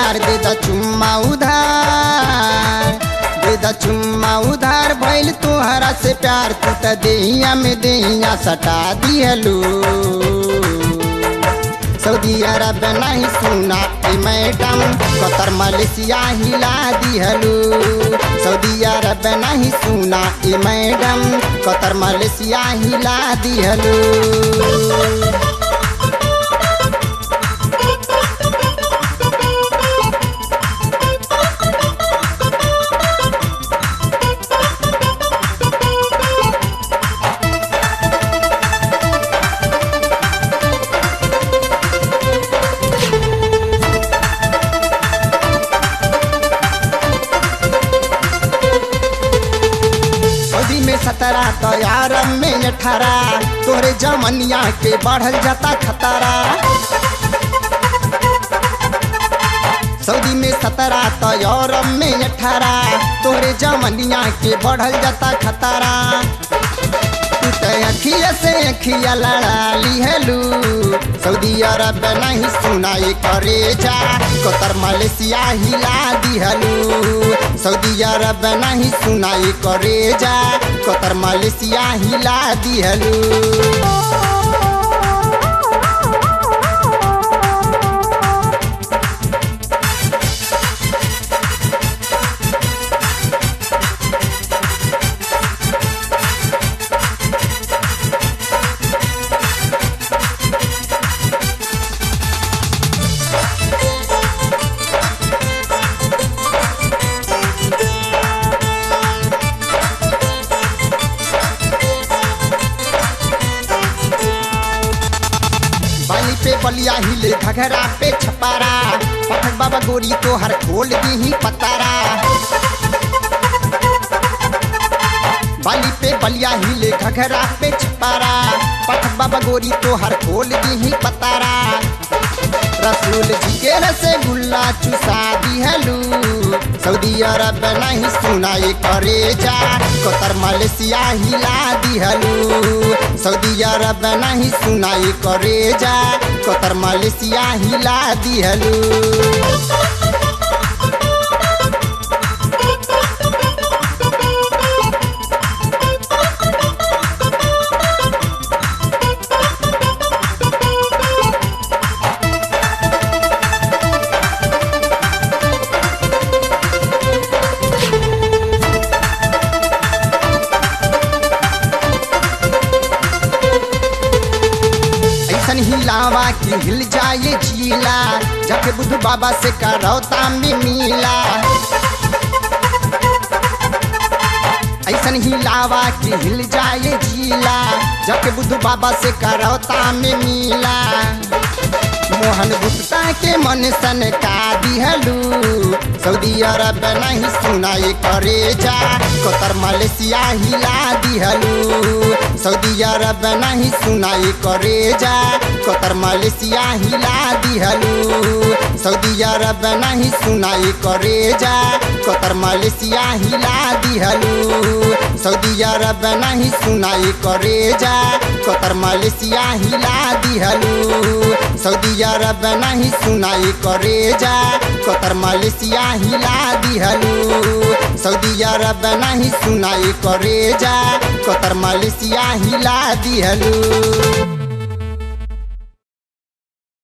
प्यार दे द चुम्मा उधार दे द चुम्मा उधार भइल तोहरा से प्यार तू त देहिया में देहिया सटा दिहलू सऊदी अरब नहीं सुना ए मैडम कतर मलेशिया हिला दिहलू सऊदी अरब नहीं सुना ए मैडम कतर मलेशिया हिला दिहलू सऊदी में सत्रह तो यारब में अठारह तोहरे जमनिया के बढ़ल जाता खतरा सऊदी में सत्रह तो यूरोप में अठारह तोहरे जमनिया के बढ़ल जाता खतरा तू तो अखिया से अखिया लड़ा लिहलू सऊदी अरब नहीं सुनाई करे जा कतर मलेशिया हिला दिहलू सऊदी अरब नहीं सुनाई करे जा कतर मलेशिया हिला दिहलू बाली पे बलिया हिले घघरा पे छपारा पठक बाबा गोरी तो हर खोल दी ही पतारा बाली पे बलिया हिले घघरा पे छपारा पठक बाबा गोरी तो हर खोल दी ही पतारा रसूल जी के रसगुल्ला चुसा दिहलू सऊदी अरब नहीं सुनाई करे जा कतर मलेशिया हिला दिहलू सऊदी अरब नहीं सुनाई करे जा कतर मलेशिया हिला दिहलू ऐसन हिलावा कि हिल जाए झीला जाके बुद्ध बाबा से करौता में मिला ऐसन हिलावा कि हिल जाए झीला जाके बुद्ध बाबा से करौता में मिला मोहन गुप्ता के मन सन का दिहलू सऊदी अरब नहीं सुनाई करे जा कतर मलेशिया हिला दिहलू सऊदी अरब नहीं सुनाई करे जा कतर मलेशिया हिला दिहलू सऊदी अरब नहीं सुनाई करे जा कतर मलेशिया हिला दिहलू सऊदी अरब नहीं सुनाई करे जा कतर मलेशिया हिला दिहलू सऊदी अरब नहीं सुनाई करे जा कतर मलेशिया हिला दिहलू सऊदी अरब नहीं सुनाई करे जा कतर मलेशिया हिला दिहलू